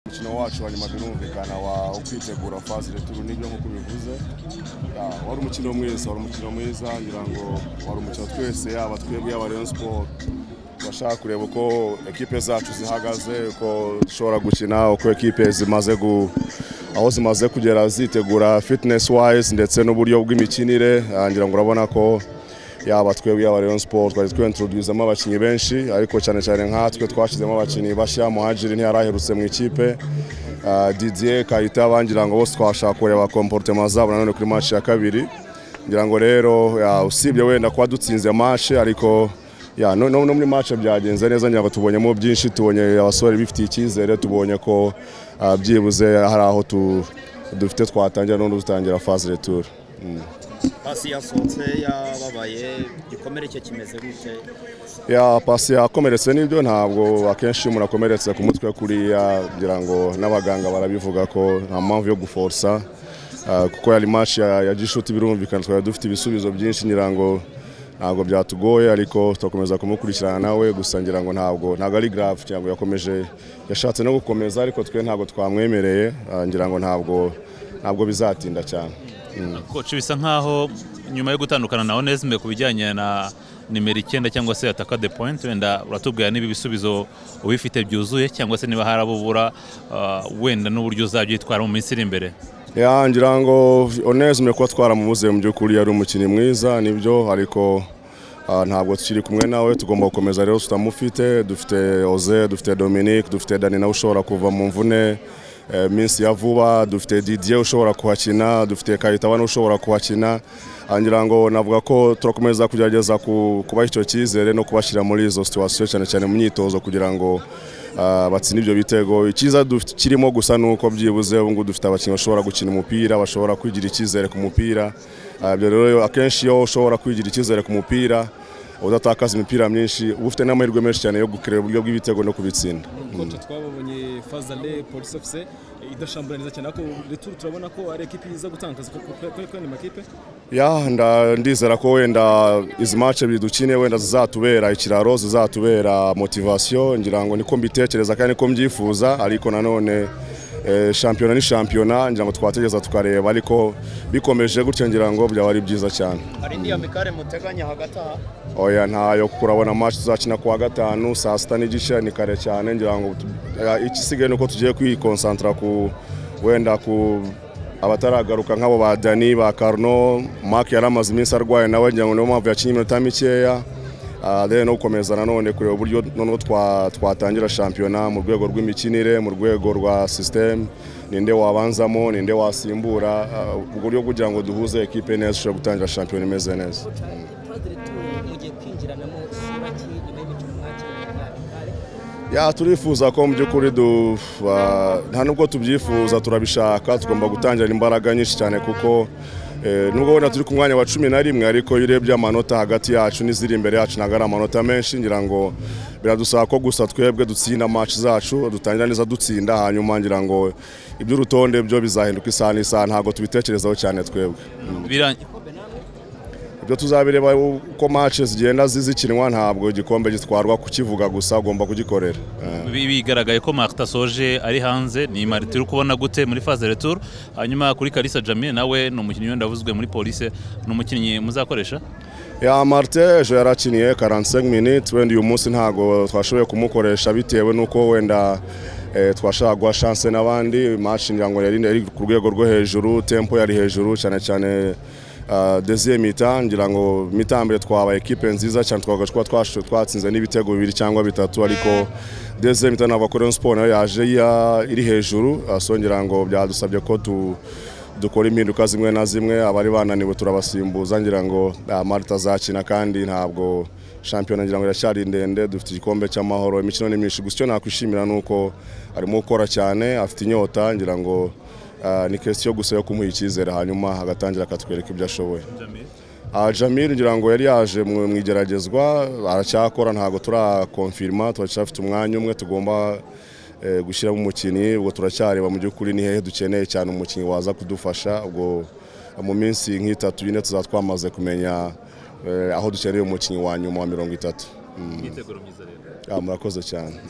umukino wacu wa nyuma birumvikana wa ukwitegura faze returu nibyo nk'uko bivuze Ah, wari umukino mwiza wari umukino mwiza ngira ngo wari umukino twese yaba twebwe yaba Rayon Sport turashaka kureba uko ekipe zacu zihagaze uko dushobora gukina uko ekipe zimaze gu aho zimaze kugera zitegura fitness wise ndetse n'uburyo bw'imikinire Ah, ngira ngo urabona ko yaba twebwe yaba Rayon Sport twari twentroduzemo abakinnyi benshi ariko cyane cyane nkatwe twashyizemo abakinnyi bashya muhajiri ntiyaraherutse mu ikipe Ah, Didier Kayita bangira ngo bose twashaka kureba comportement zabo nanone kuri match ya kabiri ngira ngo rero ya, usibye wenda kuba dutsinze match ariko ya, no, no, no muri match byagenze neza ngira ngo tubonyemo byinshi tubonye abasore bifitiye icyizere tubonye ko ah, byibuze hari aho tu- dufite twatangira no dutangira phase retour Mm. pasi yasohotse yababaye igikomere cye kimeze gute ya pasi yakomeretse nibyo ntabwo akenshi iyo umuntu akomeretse ku mutwe kuriya ngira ngo n'abaganga barabivuga ko nta mpamvu yo guforsa ah, kuko yari match ya, ya gishuti birumvikana twari dufite ibisubizo byinshi ngira ngo ntabwo byatugoye ariko turakomeza kumukurikirana nawe gusa ngira ngo ntabwo ntabwo ari grave ngira ngo yakomeje yashatse no gukomeza ariko twe ntabwo twamwemereye ah, ngira ngo ntabwo ntabwo bizatinda cyane koci bisa nkaho nyuma yo gutandukana na onesime ku bijyanye na nimero icyenda cyangwa se ataka de point wenda uratubwira niba ibisubizo ubifite byuzuye cyangwa se niba hari abo ubura ah, wenda n'uburyo uzajya uyitwara mu minsi iri imbere Ya ngira ngo Onesme kuba twaramubuze mu by'ukuri yari umukinnyi mwiza nibyo ariko ah, ntabwo tukiri kumwe nawe tugomba gukomeza rero tutamufite dufite Oze dufite Dominic dufite Dani nawe ushobora kuva mu mvune eh, minsi ya vuba dufite Didier ushobora kuhakina dufite Kayitawa nawe ushobora kuhakina Ah, ngira ngo navuga ko turakomeza kugerageza ku- kubaha icyo cyizere no kubashyira muri izo situation cyane cyane mu myitozo kugira ngo ah, batsinda ibyo bitego icyiza dufite- kirimo gusa ni uko byibuze ubu ngubu dufite abakinnyi bashobora gukina umupira bashobora kwigira icyizere ku mupira Ah, ibyo rero akenshi iyo ushobora kwigira icyizere ku mupira udatakaza imipira myinshi uba ufite n'amahirwe menshi cyane yo gukira uburyo bw'ibitego no kubitsinda koce twababonye fazale polisi ofise idashambura neza cyane ariko returu turabona ko ari ekipi iza gutangaza kuri kuri makipe ya nda- ndizera ko wenda izi match ebyiri dukine wenda zizatubera ikiraro zizatubera motivation ngira ngo niko mbitekereza kandi niko mbyifuza ariko nanone eh, shampiyona ni shampiyona ngira ngo twategereza tukareba ariko bikomeje gutya ngira ngo byaba ari byiza cyane hari indi ya mikare muteganya hagati aha oya ntayo kuko urabona match tuzakina kuwa gatanu saa sita n'igice ni kare cyane ngira ngo tu- ya, igisigaye ni uko tugiye kwikonsantara ku wenda ku abataragaruka nk'abo ba Dani ba Carno Mark yari amaze iminsi arwaye nawe ngira ngo niyo mpamvu yakinnye iminota mikeya Ah, then no gukomeza nanone kureba uburyo noneho twa- twatangira shampiyona mu rwego rw'imikinire mu rwego rwa system ninde wabanzamo ninde wasimbura Ah, ubwo buryo kugira ngo duhuze ekipe neza ishobora gutangira shampiyona imeze neza Padiri Toure mugiye kwinjiranamo isura ki nyuma y'imikino mwakiriye na Mikale ya turifuza ko mu by'ukuri du- ba- nta nubwo tubyifuza turabishaka tugomba gutangira imbaraga nyinshi cyane kuko eh, nubwo wenda turi ku mwanya wa cumi na rimwe ariko iyo urebye amanota hagati yacu n'iziri imbere yacu ntabwo ari amanota menshi ngira ngo biradusaba ko gusa twebwe dutsinda match zacu dutangira neza dutsinda hanyuma ngira ngo iby'urutonde byo bizahinduka isaha n'isaha ntabwo tubitekerezaho cyane twebwe Bira- ibyo tuzabireba uko match zigenda zizikinwa ntabwo igikombe gitwarwa kukivuga gusa ugomba kugikorera Eh. bi- bigaragaye ko marita soje ari hanze ni marita uri kubona gute muri faze returu hanyuma kuri karisa jamie nawe ni umukinnyi wenda wavuzwe muri polisi ni umukinnyi muzakoresha ya marite ejo yarakiniye 45 minutes wenda uyu munsi ntago twashoboye kumukoresha bitewe nuko wenda eh, twashaka guha chance n'abandi match ngira ngo yari yari ku rwego rwo hejuru tempo yari hejuru cyane cyane Uh, deuxième mi-temps ngira ngo mitambere twabaye ekipe nziza cyane twabaga twa- twash- twatsinze n'ibitego bibiri cyangwa bitatu ariko deuxième mi-temps navuga ko Rayon Sport nayo yaje ya- iri hejuru Ah, so ngira ngo byadusabye ko tu dukora impinduka zimwe na zimwe abari bananiwe turabasimbuza ngira ngo ah, marita azakina kandi ntabwo shampiyona ngira ngo iracyari ndende dufite igikombe cy'amahoro imikino ni myinshi gusa icyo nakwishimira ni uko arimo gukora cyane afite inyota ngira ngo ah, ni kesiyo gusa yo kumuha icyizere hanyuma agatangira akatwereka ibyo ashoboye Ah, Jamil ngira ngo yari yaje mu mu igeragezwa aracyakora ntabwo turakonfirima turacyafite umwanya umwe tugomba eh, gushyiramo umukinnyi ubwo turacyareba mu by'ukuri ni hehe dukeneye cyane umukinnyi waza kudufasha ubwo mu minsi nk'itatu ine tuzaba twamaze kumenya eh, aho dukeneye umukinnyi wa nyuma wa mirongo itatu Mm. imyiteguro myiza rero Ah, murakoze cyane Mm.